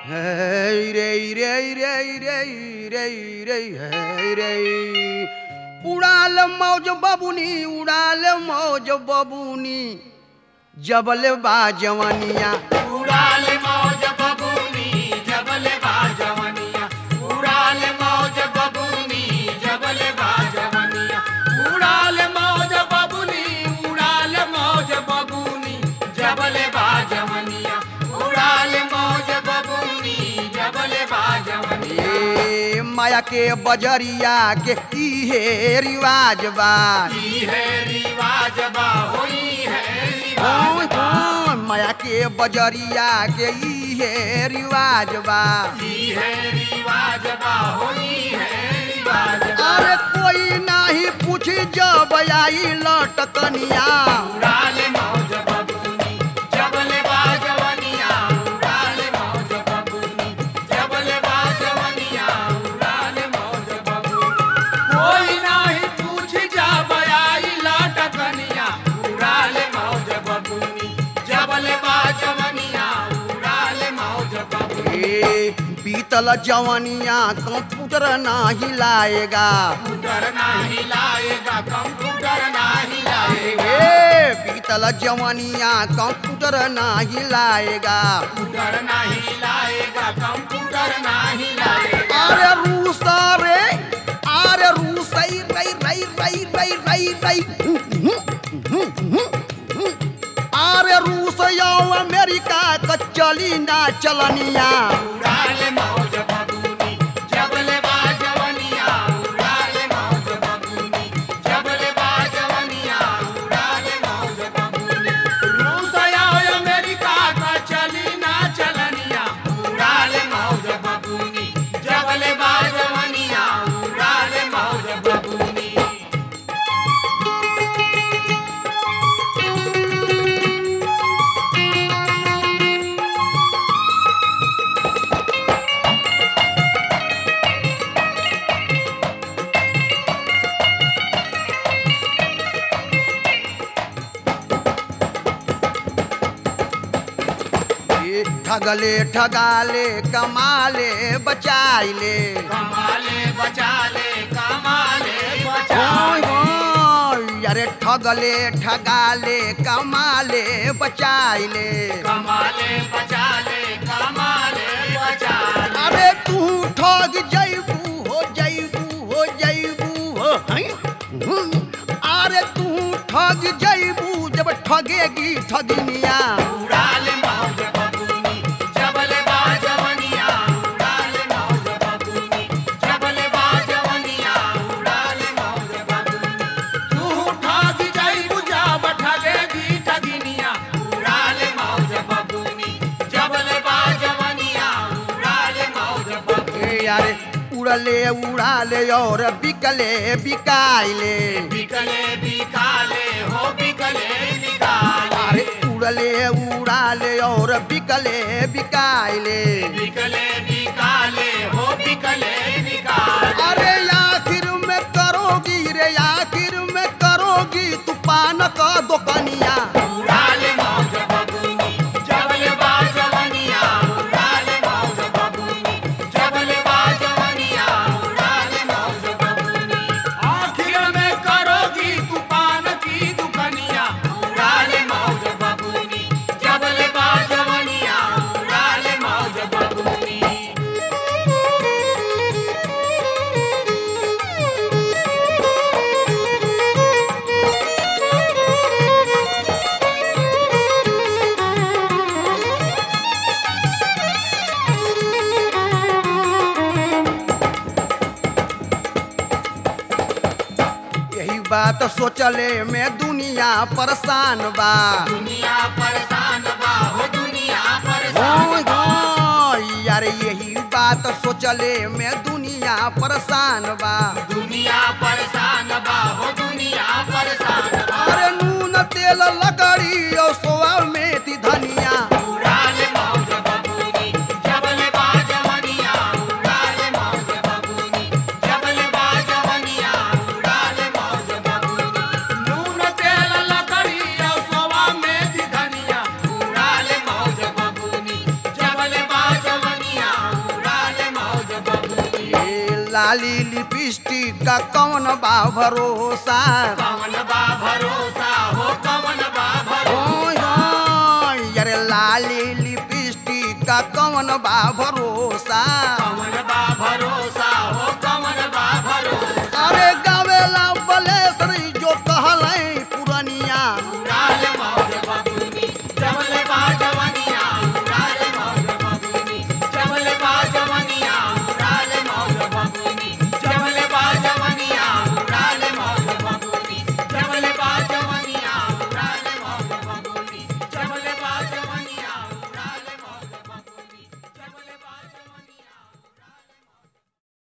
Hey, रे रे रे रे रे रे hey, रे उड़ाल मौज बबुनी उड़ाल मौज बबुनी जबल बा जवनिया उड़ाल मौज बबूनी जबल बाजवनिया उड़ाल मौज बबूनी जबल बाजवनिया उड़ाल मौज बबूनी उड़ाल मौज बबूनी जबल बाजवनिया उड़ाल मौज बबूनी जबल बाजवनिया ए माया के बजरिया के इहे रिवाज बा ई है रिवाज बा होई है ओय रिवाज बा होय, माया के बजरिया के इहे रिवाज बा ई है रिवाज बा होई है रिवाज बा अरे कोई नाही पूछ जब आई लटकनिया उड़ाल मौज बबूनी जबल बाजवनिया उड़ाल मौज बबूनी जबल बाजवनिया उड़ाल मौज बबूनी कोई नाही पूछ जा बयाई लाटकनिया उड़ाल मौज बबूनी जबल बाजवनिया उड़ाल मौज बबूनी ए बीतल जवनिया कंप्यूटर नाही लाएगा कंप्यूटर नाही लाएगा कंप्यूटर नाही लाएगा ए बीतल जवनिया कंप्यूटर नाही लाएगा कंप्यूटर नहीं लाएगा कंप्यूटर नहीं लाएगा अरे रूस रे अरे रूस रई रई रई रई रई रई रई अरे रूस यो अमेरिका का चली ना चलनिया उड़ाल मौज बबूनी जबल बाजवनिया उड़ाल मौज बबूनी जबल बाजवनिया उड़ाल मौज बबूनी रूस आओ अमेरिका का चली ना चलनिया उड़ाल मौज बबूनी जबल बाजवनिया उड़ाल मौज बबूनी ए ठगले ठगाले कमाले बचाइले कमाले बचाले कमाले ओय बचाले होय, अरे ठगले ठगाले कमाले बचाइले कमाले बचाले कमाले बचाले अरे तू ठग जैबू हो जैबू हो जैबू हो हैं? हम्म। अरे तू ठग जैबू जब ठगेगी ठगनिया उड़ाल मौज बबूनी जबल बाजवनिया उड़ाल मौज बबूनी जबल बाजवनिया उड़ाल मौज बबूनी तू ठग जाई बुझा ठगेगी ठगिनिया उड़ाल मौज बबूनी जबल बाजवनिया उड़ाल मौज बबूनी ए यारे उड़ले उड़ाले और बिकले बिकाइले बिकले बिकाले हो बिकले बिकाले अरे उड़ले उड़ाले और बिकले बिकाइले बिकले बिकाले हो बिकले बिकाले अरे आखिर में करोगी रे आखिर में करोगी तू पान का दुकानिया उड़ाल मौज बबूनी जबल बाजवनिया उड़ाल मौज बबूनी जबल बाजवनिया उड़ाल मौज बबूनी आखिर में करोगी तू पान की दुकनिया उड़ाल मौज बबूनी जबल बाजवनिया उड़ाल मौज बबूनी यही बात सोचले में दुनिया परेशान बा दुनिया परेशान बा हो दुनिया परेशान होय बा होय, यार यही बात सोचले में दुनिया परेशान बा दुनिया परेशान बा हो दुनिया परेशान बा अरे नून तेल लकड़ी और सोआ मेथी धनिया उड़ाल मौज बबूनी जबल बाजवनिया उड़ाल मौज बबूनी जबल बाजवनिया उड़ाल मौज बबूनी नून तेल लकड़ी और सोवा में धनिया उड़ाल मौज बबूनी जबल बाजवनिया लाली लिपस्टिक का कौन बा भरोसा कवन बा भरोसा हो कवन बा भरोसा ओय होय, अरे लाली लिपस्टिक का कौन बा भरोसा कवन बा भरोसा